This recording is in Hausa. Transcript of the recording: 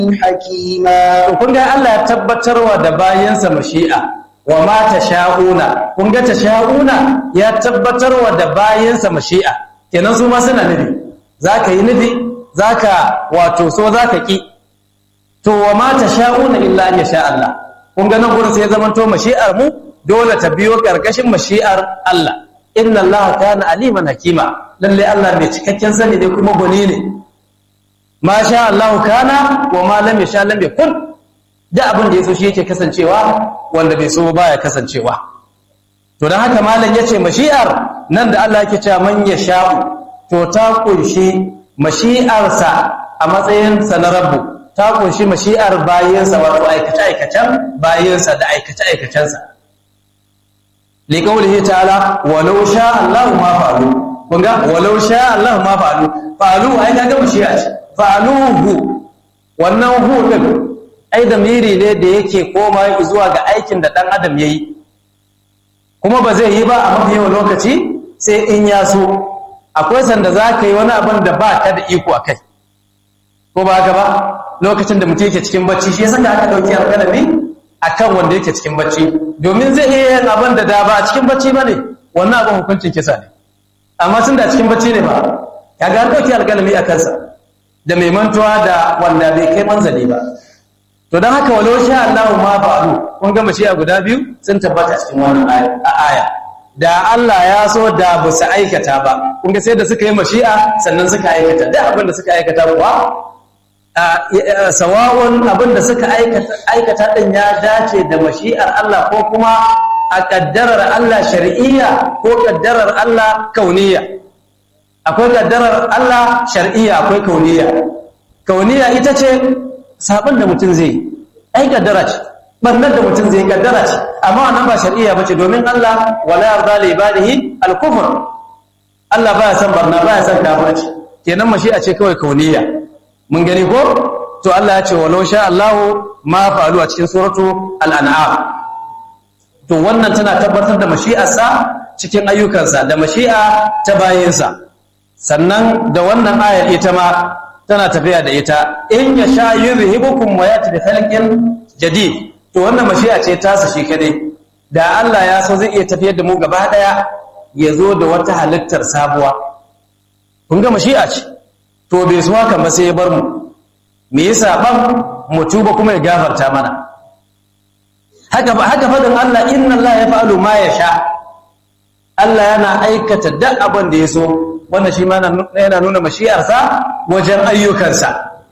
حكيما kun ga Allah ya tabbatarwa da bayansa mashi'a wa ma tasha'una kun ga tasha'una ya tabbatarwa da bayansa mashi'a kenan su ma suna nufi zaka yi nufi zaka wato so zaka ki to wa ma tasha'una illa an yasha Allah kun ga nan gurin sai zaman to mashi'ar mu dole ta biyo karkashin mashi'ar Allah inna Allah kana aliman hakima lalle Allah mai cikakken sani ne kuma gwani ne ma sha Allah kana wa ma lam yasha lam yakun da abin da yaso shi yake kasancewa wanda bai so baya kasancewa to dan haka malam yace mashi'ar nan da Allah yake cewa man yasha to ta kunshi mashi'arsa a matsayin sa na rabbu ta kunshi mashi'ar bayansa wato aikace aikacen bayansa da aikace aikacensa liqaulihi ta'ala walau sha Allah ma fa'alu kun ga walau sha Allah ma fa'alu fa'alu ai ga mashi'a ce fa'aluhu wannan hu din ai da miri ne da yake koma zuwa ga aikin da dan adam yayi kuma ba zai yi ba a mafi yawan lokaci sai in ya so akwai sanda za ka yi wani abin da ba ka da iko a kai ko ba haka ba lokacin da mutum yake cikin bacci shi ya saka aka ɗauki alƙalami a kan wanda yake cikin bacci domin zai iya yin abin da da ba a cikin bacci ba ne wannan abin hukuncin kisa ne amma tun da cikin bacci ne ba ya ga ɗauki alƙalami a kansa da mai mantuwa da wanda bai kai manzali ba to don haka walau sha Allahu ma fa'alu kun ga mashiya guda biyu sun tabbata cikin wannan aya da Allah ya so da ba su aikata ba kun ga sai da suka yi mashi'a sannan suka aikata da abin da suka aikata kuwa sawa'un abin da suka aikata din ya dace da mashi'ar Allah ko kuma a kaddarar Allah shar'iyya ko kaddarar Allah kauniyya akwai kaddarar Allah shar'iyya akwai kauniyya kauniyya ita ce sabon da mutum zai ai kaddara ce barnar da mutum zai kaddara ce amma wannan ba shar'iyya bace domin Allah wala yarda li ibadihi al-kufr Allah baya san barna baya san kafirci kenan mashi'a ce kawai kauniyya mun gani ko to Allah ya ce walau sha Allah ma fa'alu a cikin suratu al-an'am to wannan tana tabbatar da mashi'arsa cikin ayyukansa da mashi'a ta bayinsa sannan da wannan ayar ita ma tana tafiya da ita in ya sha yuzhibukum wa yati bi khalqin jadid to wannan mashi'a ce tasa shi kadai da Allah ya so zai iya tafiyar da mu gaba daya ya zo da wata halittar sabuwa kun ga mashi'a ce to bai so haka ba sai ya bar mu me yasa ban mu tuba kuma ya gafarta mana haka haka fadin Allah inna Allah ya fa'alu ma yasha Allah yana aikata duk abin da ya so wannan shi ma yana nuna mashi'arsa wajen ayyukansa